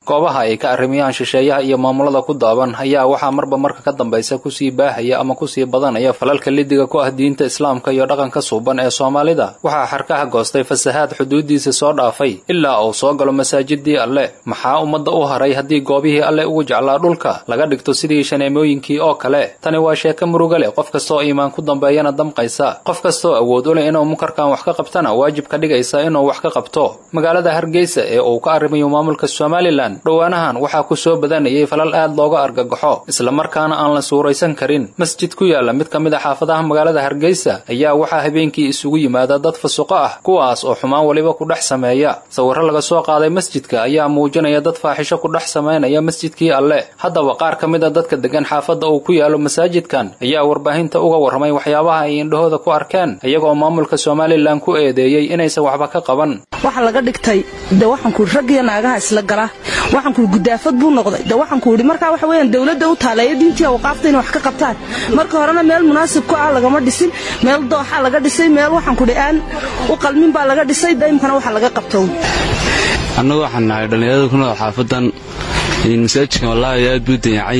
goobaha ay ka arrimiyaan shisheeyaha iyo maamulada ku daaban ayaa waxaa marba marka ka dambaysa kusii baahaya ama kusii badanaya falalka lidiga ku ah diinta islaamka iyo dhaqanka suuban ee soomaalida waxaa xarkaha goostay fasahaad xuduudiisa soo dhaafay ilaa uu soo galo masaajidii alle maxaa ummadda u haray haddii goobihii alle ugu jeclaa dhulka laga dhigto sidii shaneemooyinkii oo kale tani waa sheeko muruga leh qof kastaoo iimaan ku dambeeyana damqaysa qof kastaoo awood u leh inuu munkarkan wax ka qabtana waajib ka dhigaysa inuu wax ka qabto magaalada hargeysa ee uu ka arrimayo maamulka somalilan dhowaanahan waxaa ku soo badanayay falal aad looga argagaxo islamarkaana aan la suuraysan karin masjid ku yaala mid ka mid a xaafadaha magaalada hargeysa ayaa waxaa habeenkii isugu yimaada dad fasuqo ah kuwaas oo xumaan weliba ku dhex sameeya sawirro laga soo qaaday masjidka ayaa muujinaya dad faaxisho ku dhex samaynaya masjidkii alle haddaba qaar ka mid a dadka degan xaafadda uu ku yaalo masaajidkan ayaa warbaahinta uga warramay waxyaabaha ay indhahooda ku arkeen iyagoo maamulka somalilan ku eedeeyey inaysan waxba ka qaban waxa laga dhigtay de waxaankuui raggiyo naagaha isla gala waxaankuui gudaafad buu noqday de waxaanku idhi markaa waxa weyaan dowladda u taaleeya diintii awqaafta inay wax ka qabtaan marka horena meel munaasib ku ah lagama dhisin meel dooxa laga dhisay meel waxaankuhi aan u qalmin baa laga dhisay daymkana waxa laga qabto annagu waxaan nahay dhallinyarada ku nool xaafadan masaajidkan wallaahi aad buu dayacay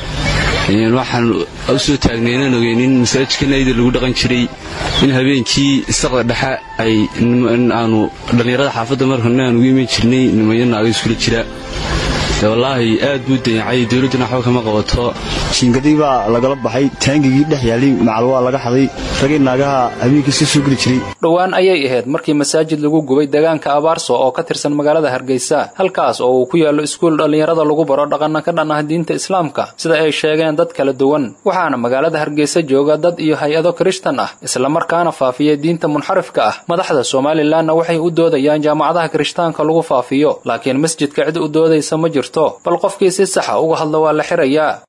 waxaan u soo taagnay inaan ogeynin masaajidkan ayda lagu dhaqan jiray in habeenkii isaqda dhexe ay aanu dhallinyarada xaafadda markana aan ugu iman jirnay nimayo naaga iskula jira wallaahi aad buu dayacay dowladduna waxba kama qabato jiingadii baa lagala baxay taangigii dhex yaalay macal waa laga xaday ragii naagaha habeenkii soo soo geli jiray dhowaan ayay ahayd markii masaajid lagu gubay deegaanka abaarso oo ka tirsan magaalada hargeysa halkaas oo uu ku yaallo iskuul dhallinyarada lagu baro dhaqanna ka dhan ah diinta islaamka sida ay sheegeen dad kala duwan waxaana magaalada hargeysa jooga dad iyo hay-ado kirishtan ah islamarkaana faafiya diinta munxarifka ah madaxda somalilanna waxay u doodayaan jaamacadaha kirishtaanka lagu faafiyo laakiin masjidka cid u doodaysa ma jirto bal qofkii si saxa uga hadla waa la xirayaa